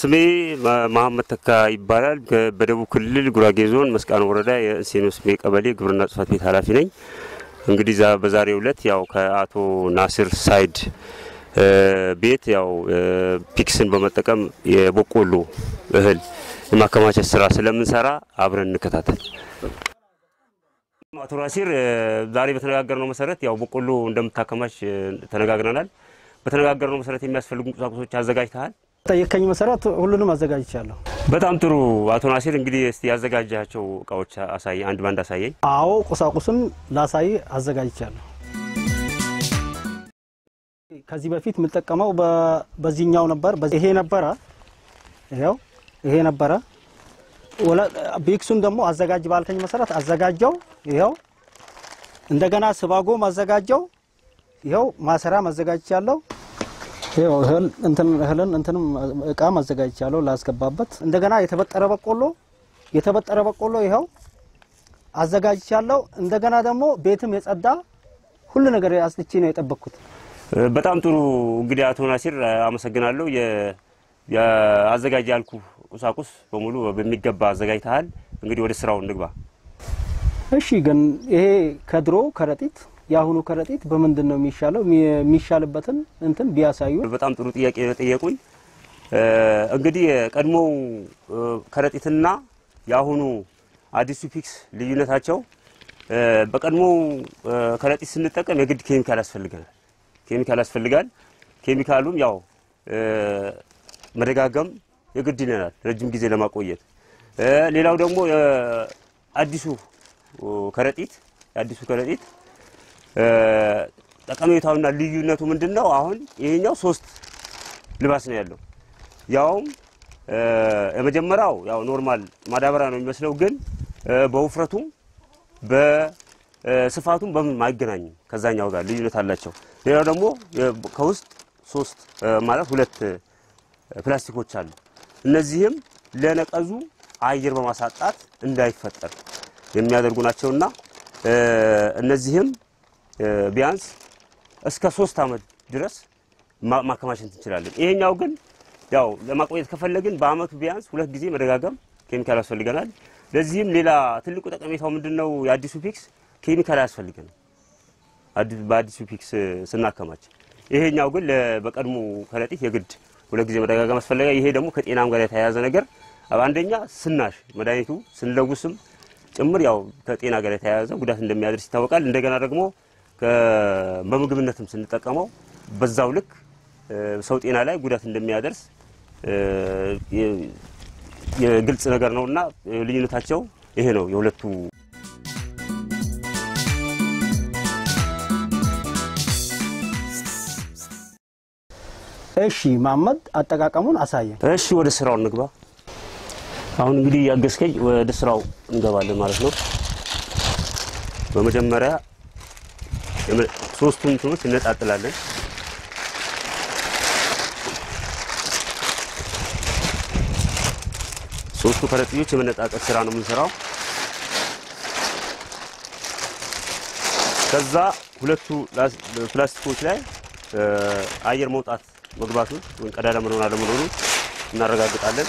ስሜ መሀመድ ተካ ይባላል። በደቡብ ክልል ጉራጌ ዞን መስቃን ወረዳ የእንሴኖ ስሜ ቀበሌ ግብርና ጽሕፈት ቤት ኃላፊ ነኝ። እንግዲህ በዛሬው ዕለት ያው ከአቶ ናስር ሳይድ ቤት ያው ፒክስን በመጠቀም የበቆሎ እህል የማከማቸት ስራ ስለምንሰራ አብረን እንከታተል። አቶ ናሲር ዛሬ በተነጋገርነው መሰረት ያው በቆሎ እንደምታከማች ተነጋግረናል። በተነጋገርነው መሰረት የሚያስፈልጉ ቁሳቁሶች አዘጋጅተሃል? ጠየቀኝ መሰረት ሁሉንም አዘጋጅቻለሁ። በጣም ጥሩ አቶ ናሲር፣ እንግዲህ እስቲ ያዘጋጃቸው እቃዎች አሳይ፣ አንድ ባንድ አሳየኝ። አዎ ቁሳቁሱን ላሳይ አዘጋጅቻለሁ። ከዚህ በፊት የምጠቀመው በዚህኛው ነበር። ይሄ ነበረ፣ ይኸው ይሄ ነበረ። ቢክሱን ደግሞ አዘጋጅ ባልከኝ መሰረት አዘጋጀው። ይኸው እንደገና ስባጎም አዘጋጀው። ይኸው ማሰሪያ አዘጋጅቻለሁ። ይኸው እህል እንትን እህልን እንትንም እቃም አዘጋጅቻለሁ ላስገባበት። እንደገና የተበጠረ በቆሎ የተበጠረ በቆሎ ይኸው አዘጋጅቻለሁ። እንደገና ደግሞ ቤትም የጸዳ ሁሉ ነገር አስጥቼ ነው የጠበቅኩት። በጣም ጥሩ እንግዲህ አቶ ናሲር አመሰግናለሁ። አዘጋጅ ያልኩ ቁሳቁስ በሙሉ በሚገባ አዘጋጅተሃል። እንግዲህ ወደ ስራው እንግባ። እሺ፣ ግን ይሄ ከድሮ ከረጢት የአሁኑ ከረጢት በምንድን ነው የሚሻለው? የሚሻልበትን እንትን ቢያሳዩ። በጣም ጥሩ ጥያቄ ነው የጠየቁኝ። እንግዲህ የቀድሞው ከረጢትና የአሁኑ አዲሱ ፒክስ ልዩነታቸው በቀድሞው ከረጢት ስንጠቀም የግድ ኬሚካል ያስፈልገናል። ኬሚካል ያስፈልጋል። ኬሚካሉም ያው መደጋገም የግድ ይለናል ረጅም ጊዜ ለማቆየት። ሌላው ደግሞ አዲሱ ከረጢት የአዲሱ ከረጢት ጠቀሜታውና ልዩነቱ ምንድን ነው? አሁን ይሄኛው ሶስት ልባስ ነው ያለው። ያውም የመጀመሪያው ያው ኖርማል ማዳበሪያ ነው የሚመስለው፣ ግን በውፍረቱም በስፋቱም በምን አይገናኝም ከዛኛው ጋር ልዩነት አላቸው። ሌላው ደግሞ ከውስጥ ሶስት ማለት ሁለት ፕላስቲኮች አሉ። እነዚህም ለነቀዙ አየር በማሳጣት እንዳይፈጠር የሚያደርጉ ናቸውና እነዚህም ቢያንስ እስከ ሶስት ዓመት ድረስ ማከማቸት እንችላለን። ይሄኛው ግን ያው ለማቆየት ከፈለግን በአመቱ ቢያንስ ሁለት ጊዜ መደጋገም ኬሚካል ያስፈልገናል። ለዚህም ሌላ ትልቁ ጠቀሜታው ምንድን ነው? የአዲሱ ፒክስ ኬሚካል አያስፈልገንም በአዲሱ ፒክስ ስናከማች። ይሄኛው ግን በቀድሞ ከረጢት የግድ ሁለት ጊዜ መደጋገም አስፈለገ። ይሄ ደግሞ ከጤናም ጋር የተያያዘ ነገር አንደኛ ስናሽ መድኃኒቱ ስንለውስም ጭምር ያው ከጤና ጋር የተያያዘ ጉዳት እንደሚያደርስ ይታወቃል። እንደገና ደግሞ በምግብነትም ስንጠቀመው በዛው ልክ ሰው ጤና ላይ ጉዳት እንደሚያደርስ የግልጽ ነገር ነውና ልዩነታቸው ይሄ ነው የሁለቱ። እሺ መሀመድ አጠቃቀሙን አሳየን። እሺ ወደ ስራው እንግባ። አሁን እንግዲህ ያገዝከኝ ወደ ስራው እንገባለን ማለት ነው። በመጀመሪያ ሶስቱን እንትኖች እነጣጥላለን። ሶስቱ ከረጢቶች የመነጣጠል ስራ ነው የምንሰራው። ከዛ ሁለቱ ፕላስቲኮች ላይ አየር መውጣት መግባቱን ወይም ቀዳዳ መኖር አለመኖሩን እናረጋግጣለን።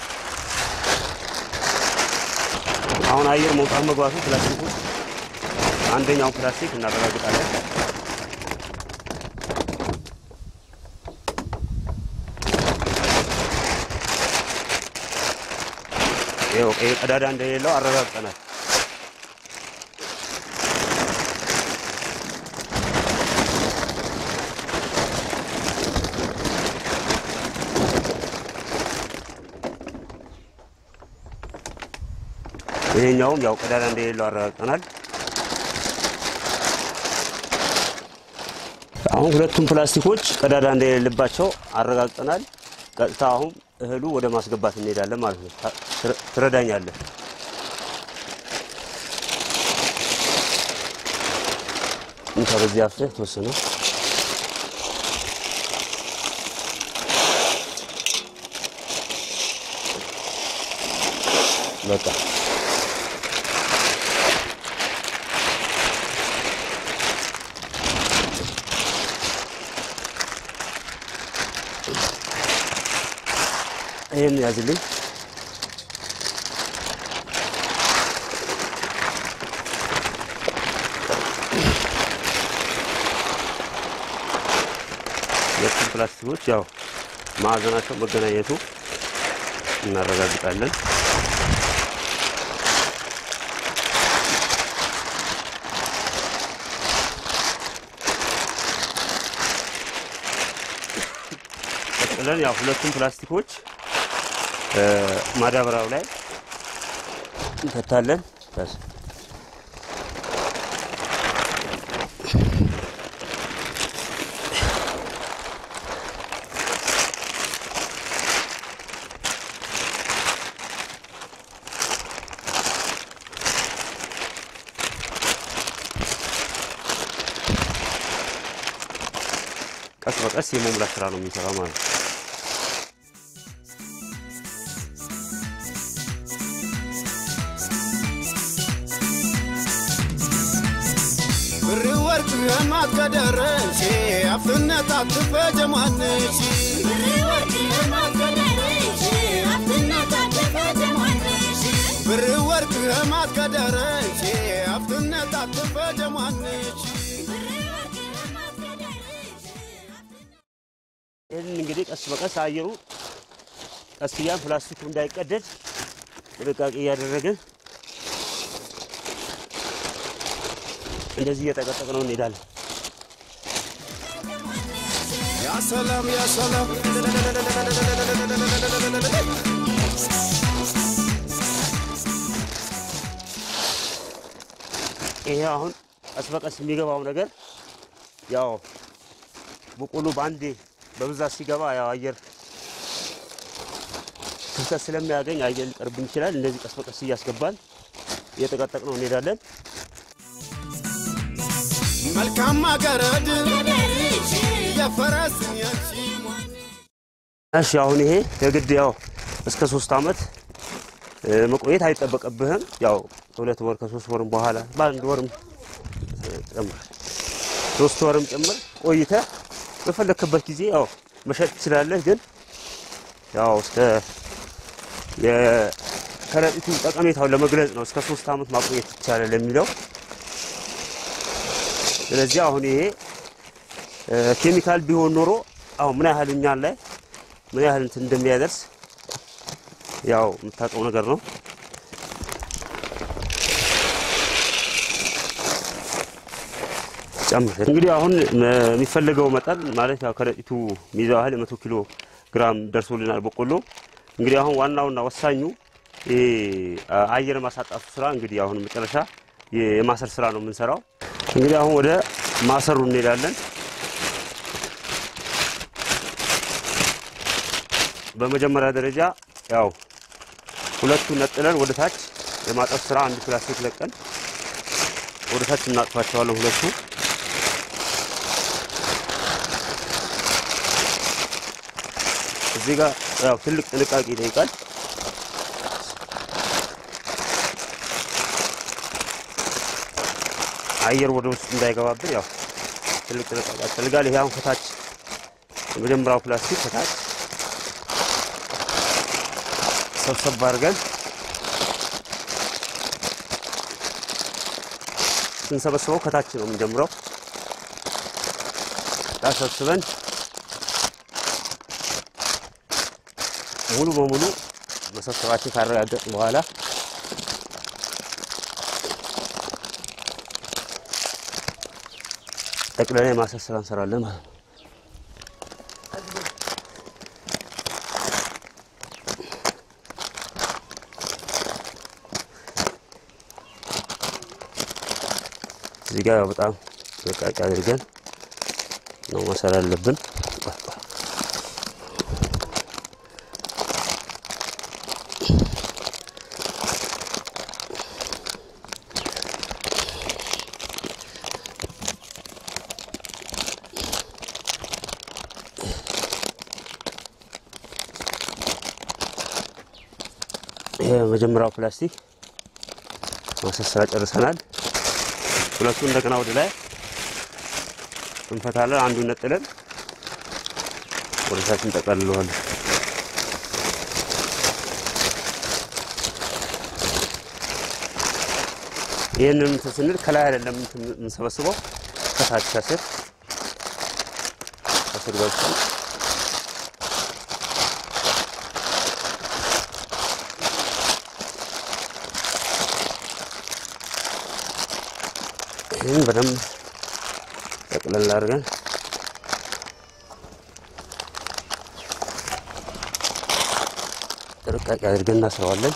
አሁን አየር መውጣት መግባቱ ፕላስቲኩ አንደኛው ፕላስቲክ እናረጋግጣለን። ይኸው ይሄ ቀዳዳ እንደሌለው አረጋግጠናል። ይሄኛውም ያው ቀዳዳ እንደሌለው አረጋግጠናል። አሁን ሁለቱም ፕላስቲኮች ቀዳዳ እንደሌለባቸው አረጋግጠናል። ቀጥታ አሁን እህሉ ወደ ማስገባት እንሄዳለን ማለት ነው። ትረዳኛለህ? እንካ በዚህ አፍሰህ ተወሰነ በቃ ይህን ያዝልኝ። ሁለቱም ፕላስቲኮች ያው ማዕዘናቸው መገናኘቱ እናረጋግጣለን። ቀጥለን ያው ሁለቱም ፕላስቲኮች ማዳበሪያው ላይ እንከታለን። በስ ቀስ በቀስ የመሙላት ስራ ነው የሚሰራው ማለት ነው። ብር ወርቅ የማት ከደረሽ አፍነት አትፈጀማንሽ ብር ወርቅ የማት ከደረሽ አፍነት አትፈጀማንሽ ይህን እንግዲህ ቀስ በቀስ አየሩ ቀስ እያን ፕላስቲኩ እንዳይቀደድ ጥንቃቄ እያደረግን እንደዚህ እየጠቀጠቅ ነው እንሄዳለን። ያ ሰላም ያ ሰላም ይሄ አሁን ቀስ በቀስ የሚገባው ነገር ያው በቆሎ በአንዴ በብዛት ሲገባ ያው አየር ክፍተት ስለሚያገኝ አየር ሊቀርብን ይችላል። እንደዚህ ቀስ በቀስ እያስገባን እየጠቀጠቅ ነው እንሄዳለን። መልካም አገረድ የፈረስን ያቺ እሺ አሁን ይሄ የግድ ያው እስከ ሶስት አመት እ፣ መቆየት አይጠበቅብህም። ያው ከሁለት ወር ከሶስት ወርም በኋላ በአንድ ወርም እ፣ ጨምር ሶስት ወርም ጭምር ቆይተህ በፈለክበት ጊዜ ያው መሸጥ ትችላለህ። ግን ያው እስከ የከረጢቱ ጠቀሜታውን ለመግለጽ ነው እስከ ሶስት አመት ማቆየት ይቻላል የሚለው። ስለዚህ አሁን ይሄ እ፣ ኬሚካል ቢሆን ኖሮ አሁን ምን ያህል እኛን ላይ ምን ያህል እንትን እንደሚያደርስ ያው የምታውቀው ነገር ነው። ጨምር እንግዲህ አሁን የሚፈለገው መጠን ማለት ያው ከረጢቱ ሚዛው ያህል የመቶ ኪሎ ግራም ደርሶልናል በቆሎ። እንግዲህ አሁን ዋናውና ወሳኙ ይሄ አየር ማሳጣቱ ስራ እንግዲህ አሁን መጨረሻ የማሰር ስራ ነው የምንሰራው። እንግዲህ አሁን ወደ ማሰሩ እንሄዳለን። በመጀመሪያ ደረጃ ያው ሁለቱን ነጥለን ወደ ታች የማጠፍ ስራ አንድ ፕላስቲክ ለቀን ወደ ታች እናጥፋቸዋለን። ሁለቱ እዚህ ጋር ያው ትልቅ ጥንቃቄ ይጠይቃል። አየር ወደ ውስጥ እንዳይገባብን ያው ትልቅ ጥንቃቄ ያስፈልጋል። ይሄ አሁን ከታች የመጀመሪያው ፕላስቲክ ከታች ሰብሰብ አድርገን ስንሰበስበው ከታች ነው የምንጀምረው። ሰብስበን ሙሉ በሙሉ መሰብሰባችን ካረጋገጥ በኋላ ጠቅለላ የማሰር ስራ እንሰራለን ማለት ነው። እዚህ ጋር ያው በጣም ጥንቃቄ አድርገን ነው ማሰር ያለብን። ይሄ የመጀመሪያው ፕላስቲክ ማሰር ስራ ጨርሰናል። ሁለቱ እንደገና ወደ ላይ እንፈታለን። አንዱን ነጥለን ወደ ታች እንጠቀልለዋለን። ይህንን እንትን ስንል ከላይ አይደለም እንትን የምንሰበስበው ከታች ከስር ከስር ገብተን ይህን በደንብ ጠቅለል አድርገን ጥንቃቄ አድርገን እናስረዋለን።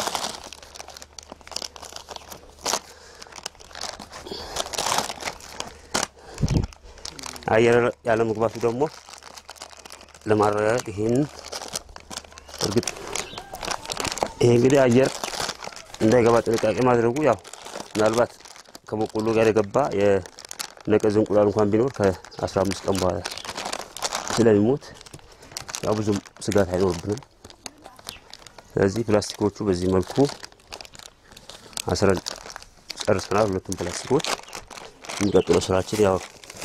አየር ያለ መግባቱ ደግሞ ለማረጋገጥ ይሄን እርግጥ ይሄ እንግዲህ አየር እንዳይገባ ጥንቃቄ ማድረጉ ያው ምናልባት ከበቆሎ ጋር የገባ የነቀዝ እንቁላል እንኳን ቢኖር ከ15 ቀን በኋላ ስለሚሞት ያው ብዙም ስጋት አይኖርብንም። ስለዚህ ፕላስቲኮቹ በዚህ መልኩ አስረን ጨርሰናል። ሁለቱም ፕላስቲኮች የሚቀጥለው ስራችን ያው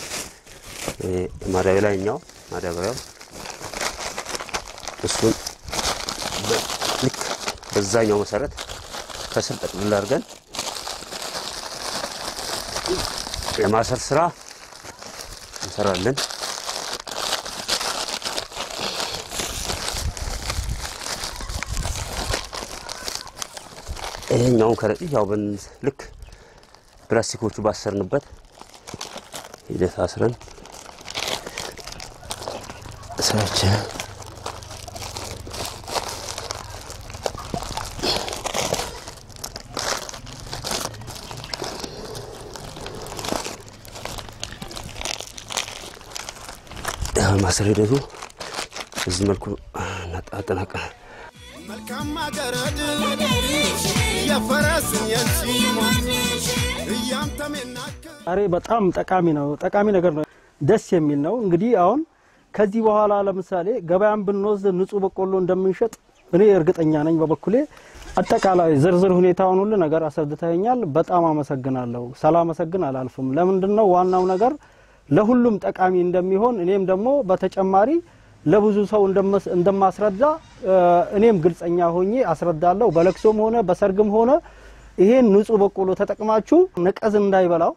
ማዳበሪያ ላይኛው ማዳበሪያው እሱን በ- ልክ በዛኛው መሰረት ከስር ጠቅልል አድርገን የማሰር ስራ እንሰራለን። ይሄኛውን ከረጢት ያው በን ልክ ፕላስቲኮቹ ባሰርንበት ሂደት አስረን ስራችን ማሰር ሂደቱ በዚህ መልኩ አጠናቀናል። መልካም አገረድ የፈረስን የንሲሞን እያምተም ናክር ዛሬ በጣም ጠቃሚ ነው፣ ጠቃሚ ነገር ነው፣ ደስ የሚል ነው። እንግዲህ አሁን ከዚህ በኋላ ለምሳሌ ገበያን ብንወስድ ንጹህ በቆሎ እንደምንሸጥ እኔ እርግጠኛ ነኝ። በበኩሌ አጠቃላይ ዝርዝር ሁኔታውን ሁሉ ነገር አስረድተኛል። በጣም አመሰግናለሁ። ሳላመሰግን አላልፍም። ለምንድን ነው ዋናው ነገር ለሁሉም ጠቃሚ እንደሚሆን እኔም ደግሞ በተጨማሪ ለብዙ ሰው እንደመስ- እንደማስረዳ እ፣ እኔም ግልጸኛ ሆኜ አስረዳለሁ። በለቅሶም ሆነ በሰርግም ሆነ ይሄን ንጹህ በቆሎ ተጠቅማችሁ ነቀዝ እንዳይበላው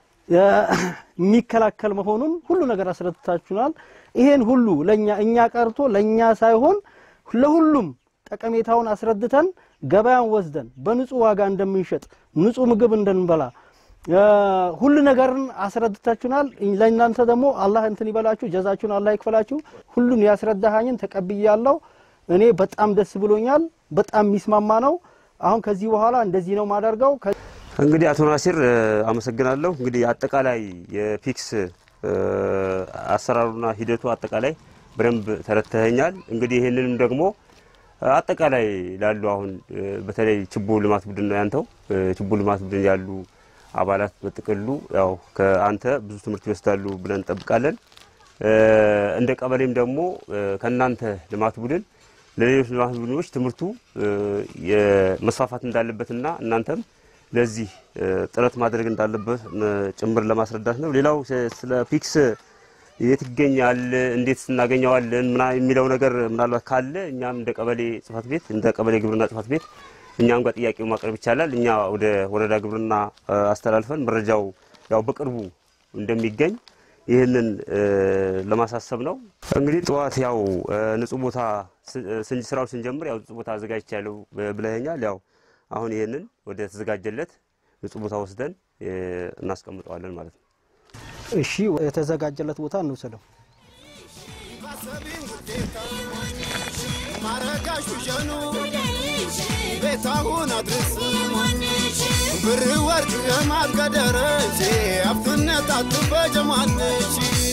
የሚከላከል መሆኑን ሁሉ ነገር አስረድታችሁናል። ይሄን ሁሉ ለኛ እኛ ቀርቶ ለኛ ሳይሆን ለሁሉም ጠቀሜታውን አስረድተን ገበያን ወስደን በንጹህ ዋጋ እንደምንሸጥ ንጹህ ምግብ እንደንበላ እ፣ ሁሉ ነገርን አስረድታችሁናል። ለእናንተ ደግሞ አላህ እንትን ይበላችሁ፣ ጀዛችሁን አላህ ይክፈላችሁ። ሁሉን ያስረዳሃኝን ተቀብያለሁ። እኔ በጣም ደስ ብሎኛል። በጣም የሚስማማ ነው። አሁን ከዚህ በኋላ እንደዚህ ነው ማደርገው። እንግዲህ አቶ ናሲር እ፣ አመሰግናለሁ። እንግዲህ አጠቃላይ የፒክስ እ፣ አሰራሩና ሂደቱ አጠቃላይ በደንብ ተረድተኸኛል። እንግዲህ ይህንንም ደግሞ እ፣ አጠቃላይ ላሉ አሁን እ፣ በተለይ ችቦ ልማት ቡድን ነው ያንተው እ፣ ችቦ ልማት ቡድን ያሉ አባላት በጥቅሉ ያው ከአንተ ብዙ ትምህርት ይወስዳሉ ብለን እንጠብቃለን። እ፣ እንደ ቀበሌም ደግሞ እ፣ ከእናንተ ልማት ቡድን ለሌሎች ልማት ቡድኖች ትምህርቱ እ፣ የመስፋፋት እንዳለበትና እናንተም ለዚህ እ፣ ጥረት ማድረግ እንዳለበት እ፣ ጭምር ለማስረዳት ነው። ሌላው ስ- ስለ ፒክስ የት ይገኛል፣ እንዴት እናገኘዋለን ምና የሚለው ነገር ምናልባት ካለ እኛም እንደ ቀበሌ ጽሕፈት ቤት እንደ ቀበሌ ግብርና ጽሕፈት ቤት እኛም ጋር ጥያቄው ማቅረብ ይቻላል። እኛ ወደ ወረዳ ግብርና እ፣ አስተላልፈን መረጃው ያው በቅርቡ እንደሚገኝ ይህንን እ፣ ለማሳሰብ ነው። እንግዲህ ጠዋት ያው እ፣ ንጹህ ቦታ ስ- ስን- ስራውን ስንጀምር ያው ንጹህ ቦታ አዘጋጅቻለሁ ብ- ብለኸኛል። ያው አሁን ይህንን ወደ ተዘጋጀለት ንጹህ ቦታ ወስደን እ፣ እናስቀምጠዋለን ማለት ነው። እሺ፣ የተዘጋጀለት ቦታ እንውሰደው። ባሰቢን ውዴታ ማረጋሹ ጀኑ ቤታሁን አድርስ ብር ወርቅ የማትገደረች አፍትነት አትፈጀማለች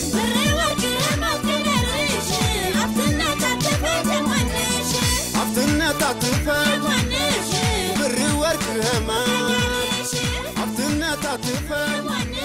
አፍትነት አትፈጅ ብር ወርቅ የማ አፍትነት አትፈጅ